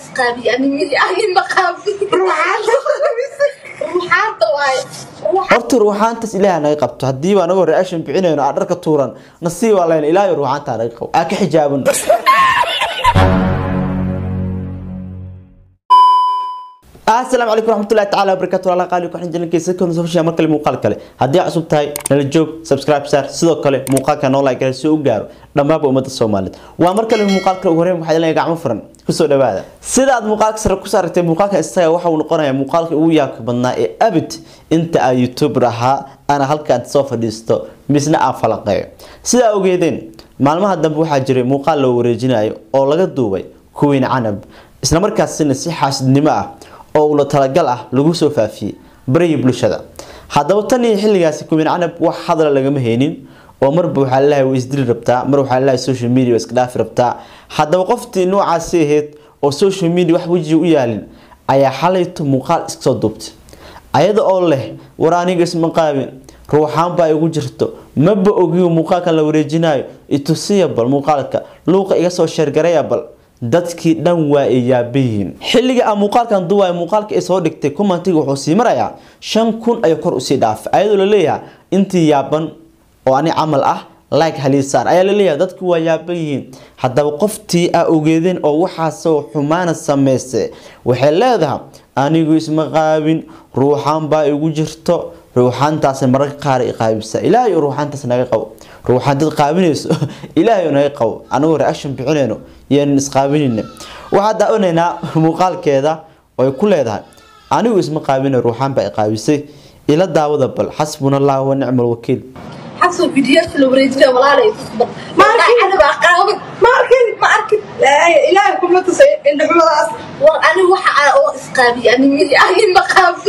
isqaabiye ani ani maqaabi ruuxaanta waaye horta ruuxaantaas ilaaha naga qabto haddii baa anagoo reaction bixinayno aa dharka tuuran nasiib baa layna ilaahay ruuxaantaa naga qabo aa ka xijaaban asalaamu calaykum waraxmatullahi tacaala wabarakaatu walaalaha qaali ku xinjilan kaysa kuna soo fashaya mar kale muuqaal kale haddii aad cusub tahay nala joog subscribe saar sidoo kale muuqaalka noo like gale si uu u gaaro dhammaanba ummadda soomaaliyeed waa mar kale muuqaal kale ugu horreyn waxaa ilaa gacmo furan kusoo dhawaada sida aad muuqaalka sare ku saartay muuqaalka isaga waxa uu noqonayaa muuqaalka ugu yaabka badnaa ee abid inta aan youtuber ahaa ana halkaan soo fadhiisto misna aan falaqeeyo sidaa ogeedeen maalmaha dambe waxaa jiray muuqaal loo wareejinayo oo laga duubay kuwiin canab isla markaasina si xaasidnimo ah oo ula talagal ah lagu soo faafiyey barihii bulshada haddaba tan iyo xilligaasi kuwiin canab wax hadala lagama haynin oo marba waxaa lalahay way isdili rabtaa mar waxaa lalahay social media iska dhaafi rabtaa haddaba qoftii noocaasi ahayd oo social media wax wejiga u yaalin ayaa xalayto muuqaal iska soo duubtay ayada oo leh war aniga isma qaabin ruuxaan baa igu jirto maba ogiyo muuqaalkan la wareejinayo itusiya bal muuqaalka luuqa iga soo sheergaraya bal dadkii dhan waa ay yaabayihiin xilliga aan muuqaalkan duwaay muuqaalka ay soo dhigtay commentiga wuxuu sii marayaa shan kun ayuu kor usii dhaafay ayadoo laleeyahay intii yaaban oo ani camal ah like haliisaan ayaa laleeyahay dadku waa yaaban yihiin haddaba qoftii aa ogeedeen oo waxaasoo xumaana sameysay waxay leedahay anigu isma qaabin ruuxaan baa igu jirto ruuxaantaas mararka qaar i qaabisa ilaahay ruuxaantaas naga qabo ruuxaan dad qaabinayso ilaahay naga qabo anagoo reaction bixinayno yaanan isqaabinayna waxaa daawanaynaa muuqaalkeeda oo ay ku leedahay anigu isma qaabina ruuxaan baa i qaabisay ila daawada bal xasbuna allah wa nicma alwakiil xasoo fidiyaasha la wareejinaya walaalay tusba anabaa qaabin ma arkin ma arkin ilaahay kuma tusay indhaxumadaas war ani waxa aa oo isqaabiye ani ani maqaabi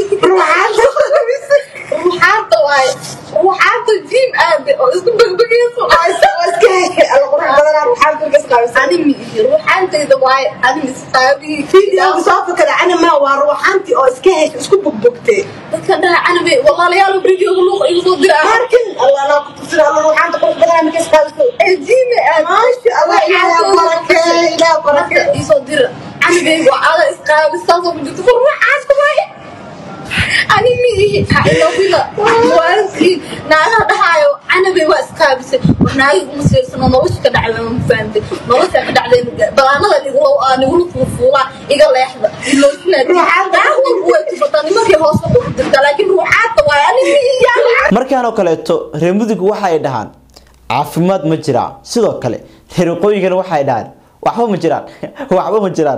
ruuxaanta ruuxaanta waaye ruuxaanta jiim aabe oo isku begbegeyso iska heshay alla qurux badanaa ruuxaanta ka isqaabisa ani miihi ruuxaantayda waaye ani isqaabiye fiidiyowga soo fakada ani ma waa ruuxaantii oo iska heshay isku bogbogtee dadkan dhaha canabe walaalayaal videoga luuqa igu soo dira ma arkin alla anaa ku tusina alla ruuxaanta qurux badanaa maka isqaabiso ee jiime aabe maasha allah ilaahay barakee ilaahay barakee isoo dira canabe waa ada isqaabistaasoo ku jirto ruuxaas kumaaye ani miihi ha ilobila waankii naagaha dhahaayo canabe waa isqaabisay war naagi uma siirsano nolosha ka dhacday ma fahamtay nolosha ka dhacday balaanada nigula nigula fuufuulaa iga leexda iloosinaawaatubataa nimankii hoose ku dirta laakiin ruuxaadta waay ani miihi markaan oo kaleeto reer mudugu waxa ay dhahaan caafimaad ma jiraan sidoo kale reer waqooyigana waxa ay dhahaan waxba ma jiraan waxba ma jiraan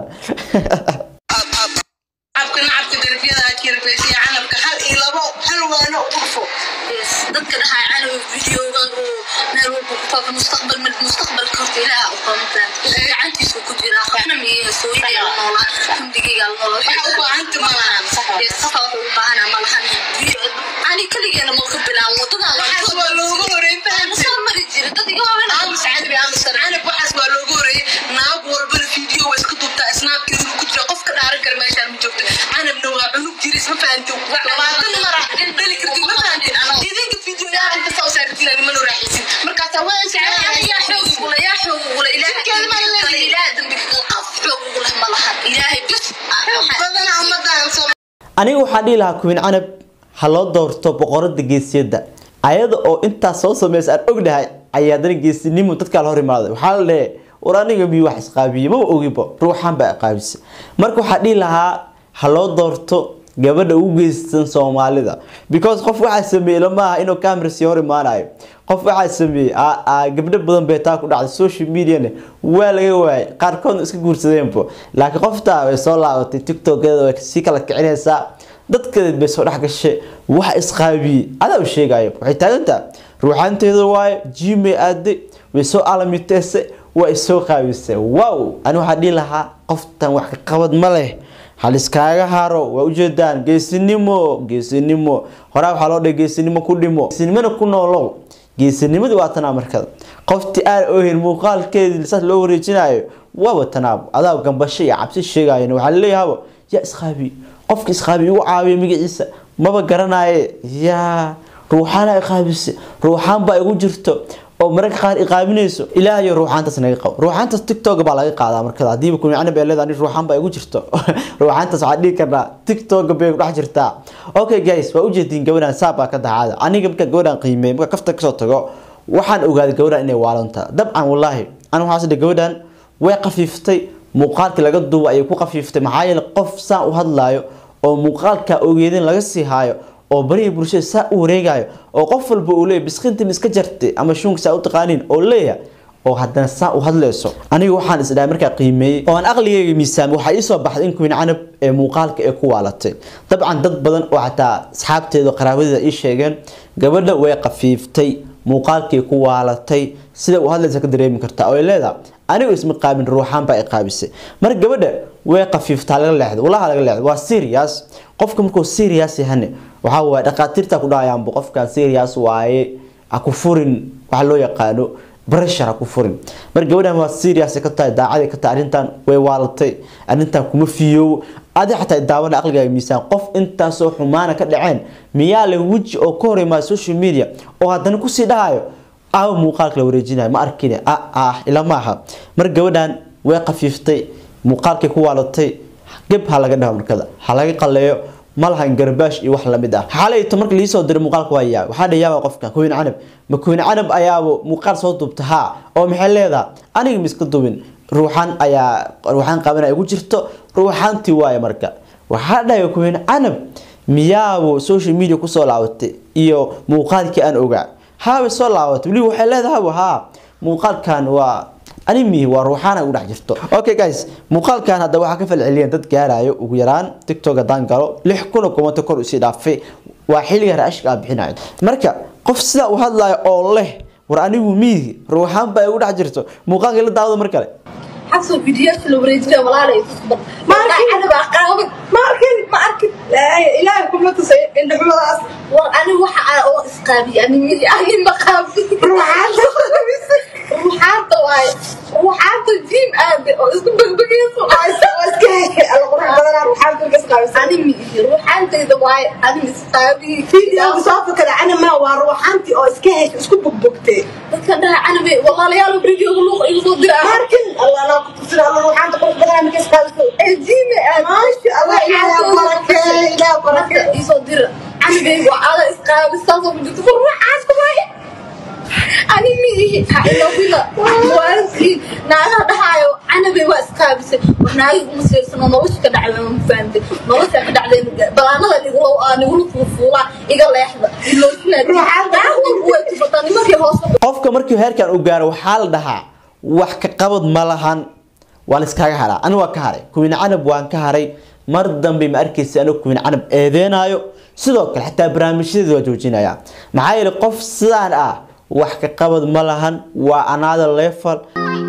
cabka nacabka darafyada kirfeesiya canabka hal iyo labo hal waano u dhufo dadka dhahaa canaw videoga oo meel walba ku faafa mustaqbal mustaqbalka horta ilaaha u qaba mafahamta gacantiisu ku jira waxna miya sooyidaya la noolaa xumdigayga la noolaa waxa u baahanta malahan safa waxa u baahanaa malahan ani kaligeena ma ka bilaabo wadadaan waxaas waa looga horeey fahamsoo mari jira dad iga waaweyn aamus canabi aamus canab waxaas waa looga horeey naag walbana video waa iska duubtaa snaabkeedu ku jira qofka dhaaran kara meeshaan ma joogto canabna waa cunug jiris ma fahanti labaatan mara dhali karti ma fahanti idinka video yaa inta soo saartiin ani mana raaxisin markaasa waan jecelahay yaa xoog ugula yaa xoog ugula ilaahay ilaahay dambi qof xoog ugula ma laha ilaahay bis badana ummadaan soo aniga waxaan dhihi lahaa kuwiin canab ha loo doorto boqorada geesiyada ayada oo intaas soo sameysa aan ognahay ayaa haddana geesinimo dadkaa la hor imaaday waxaa la leeyahay war aniga miyuu wax isqaabiye maba ogibo ruuxaan baa qaabisa marka waxaa dhihi lahaa ha loo doorto gabadha ugu geysan soomaalida because qof waxaa sameeyey lamaaha inuu camera sii hor imaanayo qof waxaa sameeyey gabdho badan bay taa ku dhacday social mediana waa laga waayay qaarkoodna iska guursadeenbo laakiin qoftaa way soo laabatay tiktokeeda way sii kala kicinaysaa dadkadeed bay soo dhex gashay wax isqaabiyey adaa u sheegayo waxay taagantaa ruuxaanteeda waayo jimay aaday way soo alamiteysay waa isoo qaabisay wow ani waxaa dhihi lahaa qoftan wax ka qabad ma leh haliskaaga haro waa ujeedaan geesinimo geesinimo horaa waxaa loo dhahay geesinimo ku dhimo geesinimona ku noolow geesinimadii waa tanaa markada qoftii aan ohin muuqaalkeedii saas loo wareejinayo waaba tanaabo adaa gambasho iyo cabsi sheegayan waxaa laleeyahaba yaa isqaabi qofka isqaabi igu caawiya magaciisa maba garanaye yaa ruuxaana qaabise ruuxaan baa igu jirto oo mararka qaar iqaaminayso ilaahayo ruuxaantaas naga qabo ruuxaantaas tiktok baa laga qaadaa markada hadiiba kun canab ee leedahay ruuxaan baa igu jirto ruuxaantaas waxaa dhihi karnaa tiktok bay ku dhex jirtaa okay guys waa ujeediin gabadhan saab baa ka dacaada aniga markaa gabadhan qiimey markaa kafta kasoo tago waxaan ogaaday gabadhan inay waalantaa dabcan wallaahi aniga waxaa sidhi gabadhan way qafiiftay muuqaalkii laga duuba ayay ku qafiiftay maxaa yeele qof saan u hadlaayo oo muuqaalka ogeedin laga sii haayo oo barihii bulshada saa u wareegayo oo qof walba uu leeyahy biskintii miska jartay ama shuunka saa u taqaaniin oo leeyahay oo haddana saa u hadlayso aniga waxaan isdhahay markaa qiimeeyey oo aan aqligayga miisaamay waxaa iisoo baxday in kuwin canab ee muuqaalka ee ku waalatay dabcan dad badan oo xataa asxaabteeda qaraabadeeda ii sheegeen gabadha way qafiiftay muuqaalkii ku waalatay sida uu hadlaysa ka dareemi kartaa oo ay leedahay anigu isma qaabin ruuxaan baa i qaabisay marka gabadha way qafiiftaa laga leexdo walaha laga leexdo waa serious qofka markuu serious yahane waxaa waaye dhaqaatiirta ku dhahayaanbu qofkan serious waaye ha ku furin waxa loo yaqaano pressure ha ku furin marka gabadhan waa serious ka tahay daacaday ka tahay arrintan way waalatay arrintan kuma fiyoobo adi xataa daawada aqligaaga miisaan qof intaasoo xumaana ka dhaceen miyaa le weji oo ka hor imaada social media oo haddana kusii dhahayo aawa muuqaalka la wareejinayo ma arkine ah ah ila maaha mar gabadhan way qafiiftay muuqaalkii ku waalatay geb ha laga dhaho markada ha laga qaleeyo ma lahan garbaash iyo wax lamid ah xaalayto marka liisoo diray muuqaalka waa yaa waxaa dhayaaba qofka kuwin canab ma kuwin canab ayaaba muuqaal soo duubta haa oo maxay leedaha aniga miska dubin ruuxaan ayaa ruuxaan qabanaya igu jirto ruuxaantii waaye marka waxaa dhahaya kuwin canab miyaabo social media kusoo laabatay iyo muuqaalkii aan ogaa haabay soo laabatay weliba waxay leedahay haa muuqaalkan waa animi waa ruuxaana ugu dhex jirto okay guys muuqaalkan hadda waxaa ka falceliyeen dad gaarayo ugu yaraan tiktok haddaan galo lix kun oo kumanta kor usii dhaafay waa xilliga raashka aan bixinayo marka qof sidaa u hadlayo oo leh war anigu miigi ruuxaan baa igu dhex jirto muuqaalka la daawada mar kale xaso fidiyoodka la wareejinaya walaalay tusbar Ma arkin. canab aa qaaban ma arkin ma arkin ilaahay kuma tusay indhaxumadaas war ani waxa aan oo isqaabiy ani midi ani ma qaabi ruuxaanta ruuxaanta waaye ruuxaanta jiim aabe oo isku begbegeyso waa iska heshay alla qurux badanaa ruuxaanta ka isqaabisay ani midi ruuxaantayda waaye ani isqaabi fiidiyowga soo fakada canama waa ruuxaantii oo iska heshay isku bogbogtay dadka dhaha canabe walaalayaal videoga luuq igu soo dira ma arkin alla anaa ku tusina alla ruuxaanta qurux badanaa maka isqaabisay ee jiime aabe maasha allah ilaahay barakee ilaahay barakee marka isoo dira canabe waa ada isqaabi saasoo ku jirto war ruuxaas kumaaye ani miihi ha ilowila waalkii naagaha dhahaayo canabe waa isqaabisay war naagi uma siirsano nolosha ka dhacday ma fahamtay nolosha ka dhacday balaanada nigula nigula fuufuulaa iga leexda iloosinaa nimankii hoos qofka markii heerkan uu gaaro waxaa la dhahaa wax ka qabad ma lahan waa la iskaga haraa ani waa ka haray kuwin canab waan ka haray mar dambe ma arkaysa anigu kuwin canab eedeenaayo sidoo kale xataa barnaamijyadeeda waa joojinaya maxaa yeelay qof sidaan ah wax ka qabad ma lahan waa another level